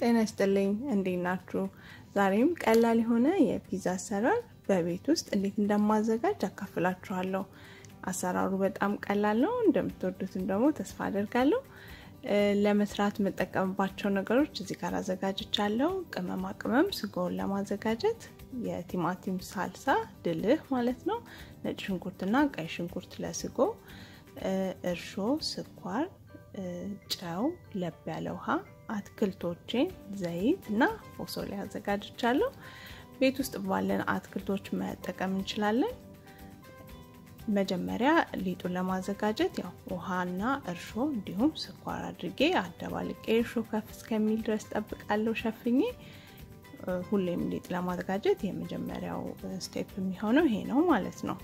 ጤና ይስጥልኝ እንዴት ናችሁ? ዛሬም ቀላል የሆነ የፒዛ አሰራር በቤት ውስጥ እንዴት እንደማዘጋጅ አካፍላችኋለሁ። አሰራሩ በጣም ቀላል ነው። እንደምትወዱትም ደግሞ ተስፋ አደርጋለሁ። ለመስራት የምጠቀምባቸው ነገሮች እዚህ ጋር አዘጋጅቻለሁ። ቅመማ ቅመም ስጎውን ለማዘጋጀት የቲማቲም ሳልሳ ድልህ ማለት ነው፣ ነጭ ሽንኩርትና ቀይ ሽንኩርት ለስጎ፣ እርሾ፣ ስኳር፣ ጨው፣ ለብ ያለ ውሃ፣ አትክልቶቼን፣ ዘይት እና ፎሶሊያ አዘጋጅቻለሁ። ቤት ውስጥ ባለን አትክልቶች መጠቀም እንችላለን። መጀመሪያ ሊጡን ለማዘጋጀት ያው ውሃና እርሾ እንዲሁም ስኳር አድርጌ አደባልቄ እርሾ ከፍ እስከሚል ድረስ ጠብቃለሁ ሸፍኜ። ሁሌም ሊጥ ለማዘጋጀት የመጀመሪያው ስቴፕ የሚሆነው ይሄ ነው ማለት ነው።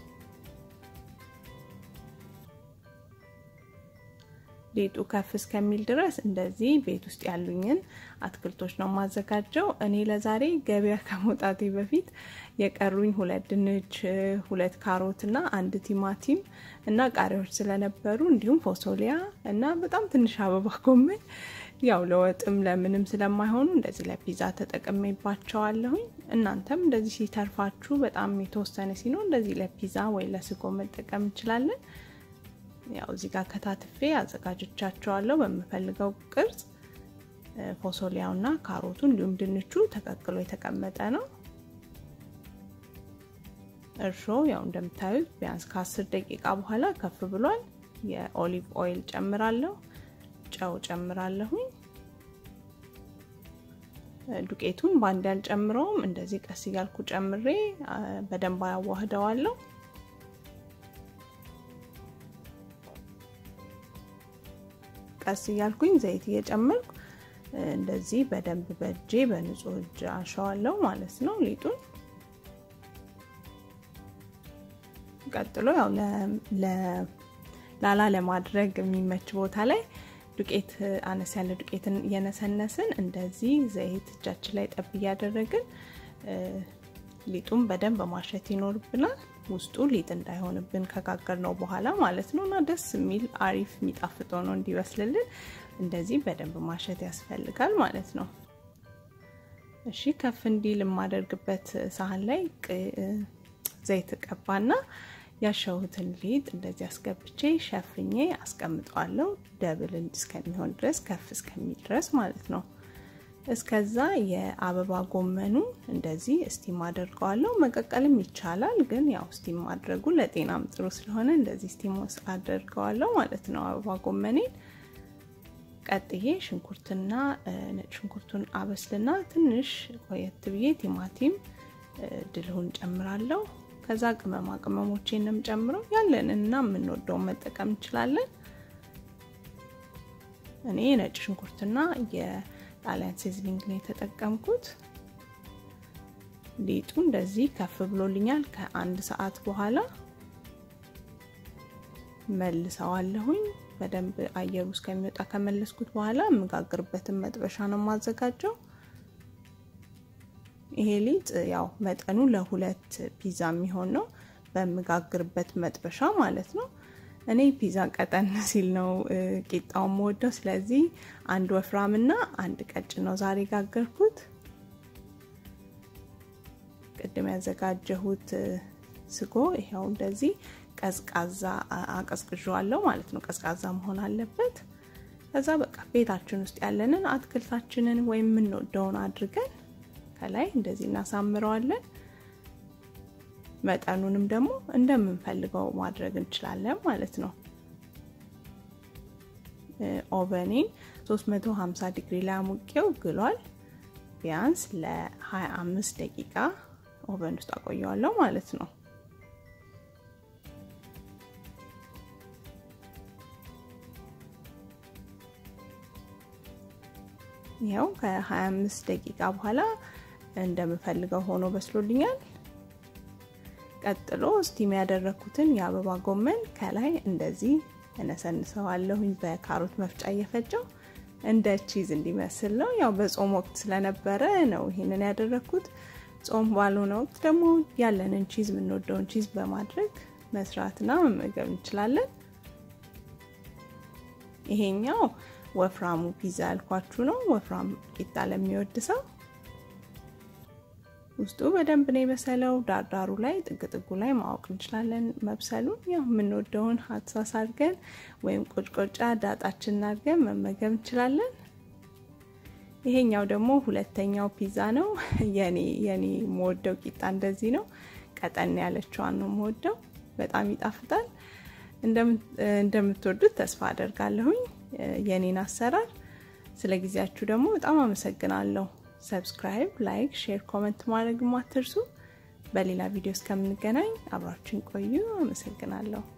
ሊጡ ከፍ እስከሚል ድረስ እንደዚህ ቤት ውስጥ ያሉኝን አትክልቶች ነው የማዘጋጀው። እኔ ለዛሬ ገበያ ከመውጣቴ በፊት የቀሩኝ ሁለት ድንች፣ ሁለት ካሮት እና አንድ ቲማቲም እና ቃሪያዎች ስለነበሩ እንዲሁም ፎሶሊያ እና በጣም ትንሽ አበባ ጎመን ያው ለወጥም ለምንም ስለማይሆኑ እንደዚህ ለፒዛ ተጠቅሜባቸዋለሁኝ። እናንተም እንደዚህ ሲተርፋችሁ በጣም የተወሰነ ሲኖር እንደዚህ ለፒዛ ወይ ለስጎ መጠቀም እንችላለን። ያው እዚህ ጋር ከታትፌ አዘጋጅቻቸዋለሁ በምፈልገው ቅርጽ። ፎሶሊያውና ካሮቱ እንዲሁም ድንቹ ተቀቅሎ የተቀመጠ ነው። እርሾ ያው እንደምታዩት ቢያንስ ከአስር ደቂቃ በኋላ ከፍ ብሏል። የኦሊቭ ኦይል ጨምራለሁ፣ ጨው ጨምራለሁኝ። ዱቄቱን በአንድ ያልጨምረውም እንደዚህ ቀስ እያልኩ ጨምሬ በደንብ አዋህደዋለሁ። ቀስ እያልኩኝ ዘይት እየጨመርኩ እንደዚህ በደንብ በእጄ በንጹህ እጅ አሸዋለሁ ማለት ነው ሊጡን። ቀጥሎ ያው ላላ ለማድረግ የሚመች ቦታ ላይ ዱቄት አነስ ያለ ዱቄትን እየነሰነስን እንደዚህ ዘይት እጃችን ላይ ጠብ እያደረግን ሊጡን በደንብ ማሸት ይኖርብናል። ውስጡ ሊጥ እንዳይሆንብን ከጋገር ነው በኋላ ማለት ነው። እና ደስ የሚል አሪፍ የሚጣፍጠው ነው እንዲበስልልን እንደዚህ በደንብ ማሸት ያስፈልጋል ማለት ነው። እሺ ከፍ እንዲል የማደርግበት ሳህን ላይ ዘይት ቀባና ያሸሁትን ሊጥ እንደዚህ አስገብቼ ሸፍኜ አስቀምጠዋለሁ። ደብል እስከሚሆን ድረስ ከፍ እስከሚል ድረስ ማለት ነው። እስከዛ የአበባ ጎመኑ እንደዚህ ስቲም አደርገዋለሁ። መቀቀልም ይቻላል፣ ግን ያው ስቲም ማድረጉ ለጤናም ጥሩ ስለሆነ እንደዚህ ስቲም አደርገዋለሁ ማለት ነው። አበባ ጎመኔን ቀጥዬ ሽንኩርትና ነጭ ሽንኩርቱን አበስልና ትንሽ ቆየት ብዬ ቲማቲም ድልሁን ጨምራለሁ። ከዛ ቅመማ ቅመሞቼንም ጨምረው ያለንና የምንወደውን መጠቀም እንችላለን። እኔ ነጭ ሽንኩርትና ጣሊያን ሲዝሊንግ ነው የተጠቀምኩት። ሊጡ እንደዚህ ከፍ ብሎልኛል። ከአንድ ሰዓት በኋላ መልሰዋለሁኝ። በደንብ አየሩ እስከሚወጣ ከመለስኩት በኋላ የምጋግርበትን መጥበሻ ነው የማዘጋጀው። ይሄ ሊጥ ያው መጠኑ ለሁለት ፒዛ የሚሆን ነው በምጋግርበት መጥበሻ ማለት ነው። እኔ ፒዛ ቀጠን ሲል ነው ቂጣውን የምወደው። ስለዚህ አንድ ወፍራምና አንድ ቀጭን ነው ዛሬ ጋገርኩት። ቅድም ያዘጋጀሁት ስጎ ይኸው እንደዚህ ቀዝቃዛ አቀዝቅዣዋለሁ ማለት ነው። ቀዝቃዛ መሆን አለበት። ከዛ በቃ ቤታችን ውስጥ ያለንን አትክልታችንን ወይም የምንወደውን አድርገን ከላይ እንደዚህ እናሳምረዋለን። መጠኑንም ደግሞ እንደምንፈልገው ማድረግ እንችላለን ማለት ነው። ኦቨኔን 350 ዲግሪ ላይ አሙቄው ግሏል። ቢያንስ ለ25 ደቂቃ ኦቨን ውስጥ አቆየዋለሁ ማለት ነው። ይኸው ከ25 ደቂቃ በኋላ እንደምፈልገው ሆኖ በስሎልኛል። ቀጥሎ ስቲም ያደረኩትን የአበባ ጎመን ከላይ እንደዚህ እነሰንሰዋለሁኝ በካሮት መፍጫ እየፈጨው እንደ ቺዝ እንዲመስል ነው። ያው በጾም ወቅት ስለነበረ ነው ይሄንን ያደረኩት። ጾም ባልሆነ ወቅት ደግሞ ያለንን ቺዝ የምንወደውን ቺዝ በማድረግ መስራትና መመገብ እንችላለን። ይሄኛው ወፍራሙ ፒዛ ያልኳችሁ ነው። ወፍራም ቂጣ ለሚወድ ሰው ውስጡ በደንብ ነው የበሰለው። ዳርዳሩ ላይ ጥግ ጥጉ ላይ ማወቅ እንችላለን መብሰሉን። ያው የምንወደውን ሀሳስ አድርገን ወይም ቆጭቆጫ ዳጣችንን አድርገን መመገብ እንችላለን። ይሄኛው ደግሞ ሁለተኛው ፒዛ ነው። የኔ የኔ የምወደው ቂጣ እንደዚህ ነው። ቀጠን ያለችዋን ነው የምወደው። በጣም ይጣፍጣል። እንደምትወዱት ተስፋ አደርጋለሁኝ። የኔን አሰራር ስለ ጊዜያችሁ ደግሞ በጣም አመሰግናለሁ። ሰብስክራይብ፣ ላይክ፣ ሼር፣ ኮመንት ማድረግ አትርሱ። በሌላ ቪዲዮ እስከምንገናኝ አብራችን ቆዩ። አመሰግናለሁ።